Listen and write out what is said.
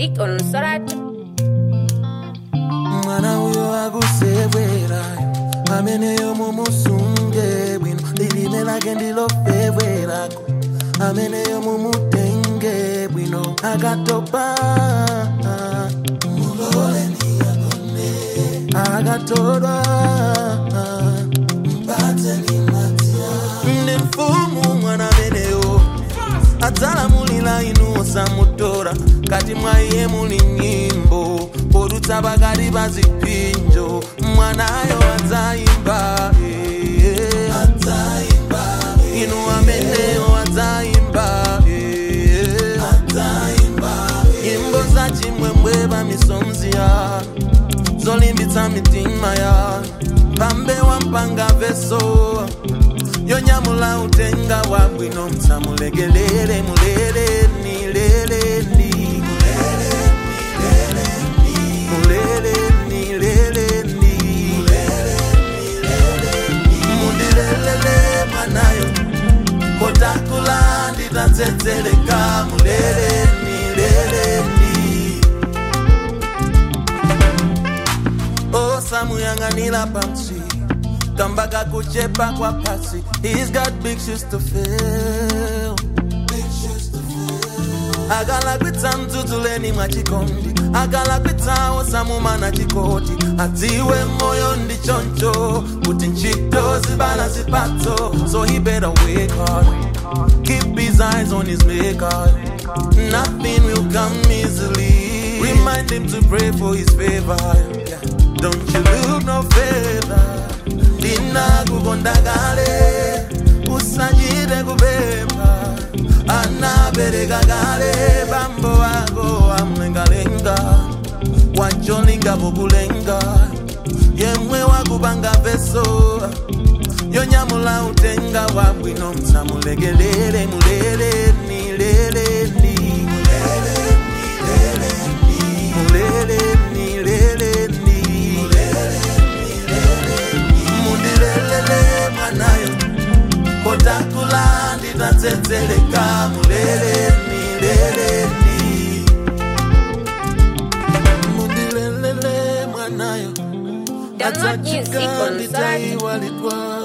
music on Sorat. mwana uyo akusebwerayo ameneyo mumusunge bwino lilime lake ndilofebwerako ameneyo mumutenge bwino akatopa muloleni agone akatolwa mpatseni madziya ndi mfumu mwana ameneyo adzalamulira inu osamutora kati mwa iye muli nyimbo podutsa pakati pa zipinjo mwanayo adzayimba eh. inu ameneyo adzayimba eh. nyimbo za chimwemwe pa misomzi ya zolimbitsa mitima ya pambewa mpanga veso yonyamula utenga wabwino msamulegelele muleleni leleni muleleni leleni mundilelele mwanayo kotakula nditatsetseleka muleleni leleni osamuyang'anira pamsi kamba kakuchepa kwa pasi he's got big shoes to fill akalakwitsa mdzudzuleni mwa chikondi akalakwitsa osamumana chikoti adziwe moyo ndi choncho kuti ntchito zibala zipatso so he better work hard keep his eyes on his maker nothing will come easily remind him to pray for his favor yeah. don't you look no further ndinakukonda kale usachite kupempha anabereka kale bambo wako amlengalenga wacholinga pokulenga yemwe wakupanga veso yonyamula utenga wabwino msamulegelele muleleni leleni muleleni leleni mundilelele mwanayo kotakula nditatsetseleka muleleni leleni mundilelele mwanayo Download music on nditaiwalitwa